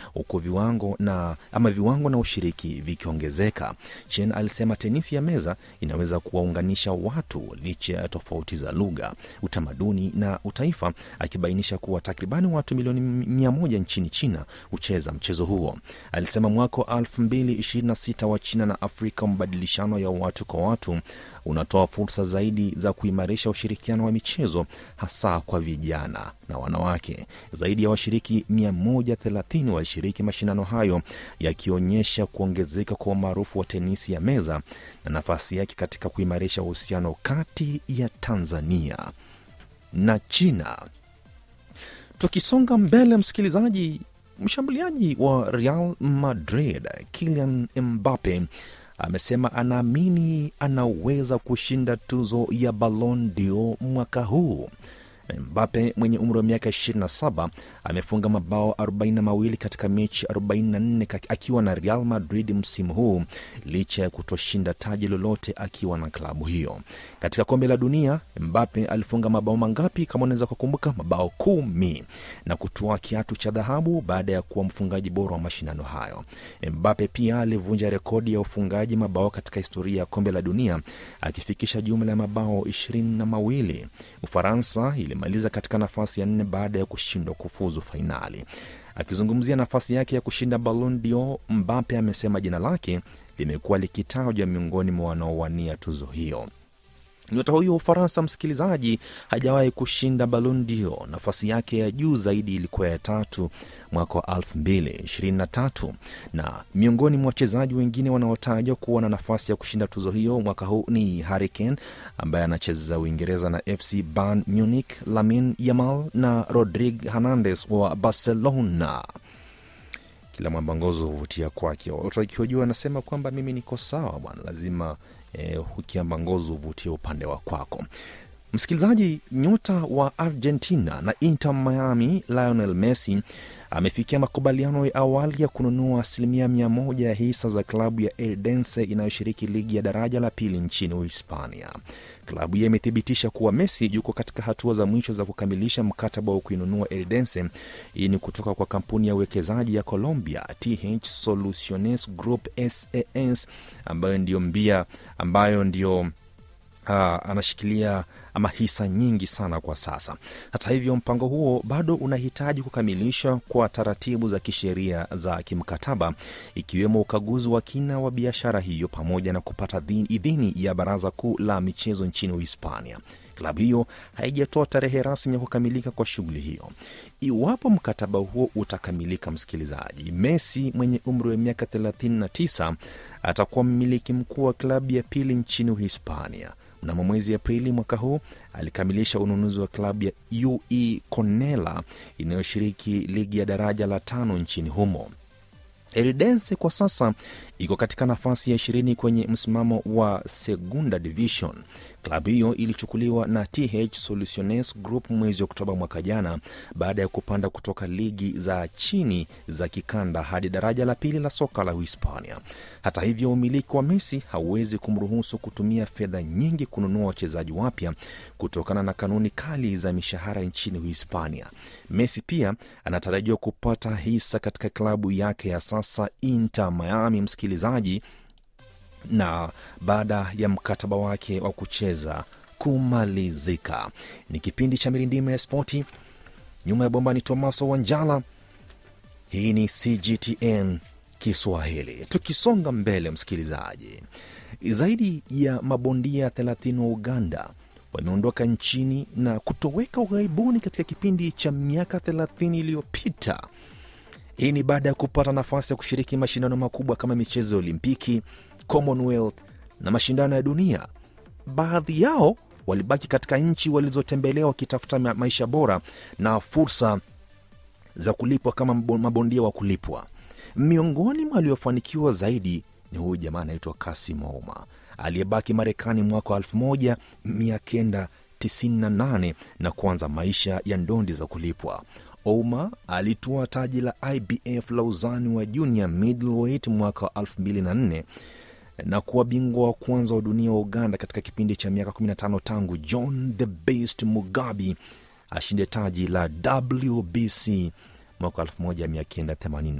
huku viwango na ama viwango na ushiriki vikiongezeka. Chen alisema tenisi ya meza inaweza kuwaunganisha watu licha ya tofauti za lugha, utamaduni na utaifa, akibainisha kuwa takribani watu milioni mia moja nchini China hucheza mchezo huo. Alisema mwaka wa 2026 wa China na Afrika, mabadilishano ya watu kwa watu unatoa fursa zaidi za kuimarisha ushirikiano wa michezo hasa kwa vijana na wanawake. Zaidi ya washiriki 130 walishiriki mashindano hayo, yakionyesha kuongezeka kwa umaarufu wa tenisi ya meza na nafasi yake katika kuimarisha uhusiano kati ya Tanzania na China. Tukisonga mbele, msikilizaji, mshambuliaji wa Real Madrid Kylian Mbappe amesema anaamini anaweza kushinda tuzo ya Ballon d'Or mwaka huu. Mbappe mwenye umri wa miaka 27 amefunga mabao 42 katika mechi 44 akiwa na Real Madrid msimu huu licha ya kutoshinda taji lolote akiwa na klabu hiyo. Katika kombe la dunia, Mbappe alifunga mabao mangapi? Kama unaweza kukumbuka, mabao kumi na kutoa kiatu cha dhahabu baada ya kuwa mfungaji bora wa mashindano hayo. Mbappe pia alivunja rekodi ya ufungaji mabao katika historia ya kombe la dunia akifikisha jumla ya mabao ishirini na mawili. Ufaransa ilimaliza katika nafasi ya nne baada ya kushindwa kufuzu fainali. Akizungumzia nafasi yake ya kushinda Ballon d'Or, Mbappe amesema jina lake limekuwa likitajwa miongoni mwa wanaowania tuzo hiyo. Nyota huyo wa Ufaransa, msikilizaji, hajawahi kushinda Ballon d'Or. Nafasi yake ya juu zaidi ilikuwa ya tatu mwaka wa 2023 na miongoni mwa wachezaji wengine wanaotajwa kuwa na nafasi ya kushinda tuzo hiyo mwaka huu ni Harry Kane ambaye anacheza Uingereza na FC Bayern Munich, Lamine Yamal na Rodrigue Hernandez wa Barcelona. Kila mwambangozo huvutia kwake. Watu wakiojua anasema kwamba mimi niko sawa bwana, lazima eh, ukiamba ngozi huvutia upande wa kwako. Msikilizaji, nyota wa Argentina na Inter Miami Lionel Messi amefikia makubaliano ya awali ya kununua asilimia mia moja ya hisa za klabu ya Eldense inayoshiriki ligi ya daraja la pili nchini Uhispania. Klabu hiyo imethibitisha kuwa Messi yuko katika hatua za mwisho za kukamilisha mkataba wa kuinunua Eldense. Hii ni kutoka kwa kampuni ya uwekezaji ya Colombia TH Soluciones Group SAS ambayo ndio mbia ambayo ndio uh, anashikilia ama hisa nyingi sana kwa sasa. Hata hivyo, mpango huo bado unahitaji kukamilishwa kwa taratibu za kisheria za kimkataba, ikiwemo ukaguzi wa kina wa biashara hiyo pamoja na kupata idhini ya Baraza Kuu la Michezo nchini Uhispania. Klabu hiyo haijatoa tarehe rasmi ya kukamilika kwa shughuli hiyo. Iwapo mkataba huo utakamilika, msikilizaji, Messi mwenye umri wa miaka 39 atakuwa mmiliki mkuu wa klabu ya pili nchini Uhispania. Mnamo mwezi Aprili mwaka huu alikamilisha ununuzi wa klabu ya UE Cornella inayoshiriki ligi ya daraja la tano nchini humo. Eldense kwa sasa iko katika nafasi ya ishirini kwenye msimamo wa Segunda Division. Klabu hiyo ilichukuliwa na TH Soluciones Group mwezi Oktoba mwaka jana baada ya kupanda kutoka ligi za chini za kikanda hadi daraja la pili la soka la Uhispania. Hata hivyo, umiliki wa Messi hauwezi kumruhusu kutumia fedha nyingi kununua wachezaji wapya kutokana na kanuni kali za mishahara nchini Uhispania. Messi pia anatarajiwa kupata hisa katika klabu yake ya sasa Inter Miami, msikilizaji na baada ya mkataba wake wa kucheza kumalizika. Ni kipindi cha mirindimo ya spoti. Nyuma ya bomba ni Tomaso Wanjala. Hii ni CGTN Kiswahili. Tukisonga mbele, msikilizaji, zaidi ya mabondia 30 wa Uganda wameondoka nchini na kutoweka ughaibuni katika kipindi cha miaka 30 iliyopita. Hii ni baada ya kupata nafasi ya kushiriki mashindano makubwa kama michezo ya Olimpiki, Commonwealth na mashindano ya dunia. Baadhi yao walibaki katika nchi walizotembelea wakitafuta maisha bora na fursa za kulipwa kama mabondia wa kulipwa. Miongoni mwa waliofanikiwa zaidi ni huyu jamaa anaitwa Kasim Ouma aliyebaki Marekani mwaka wa 1998 na kuanza maisha ya ndondi za kulipwa. Ouma alitoa taji la IBF la uzani wa junior middleweight mwaka wa 2004 na kuwa bingwa wa kwanza wa dunia wa Uganda katika kipindi cha miaka 15 tangu John the Beast Mugabi ashinde taji la WBC mwaka 1980.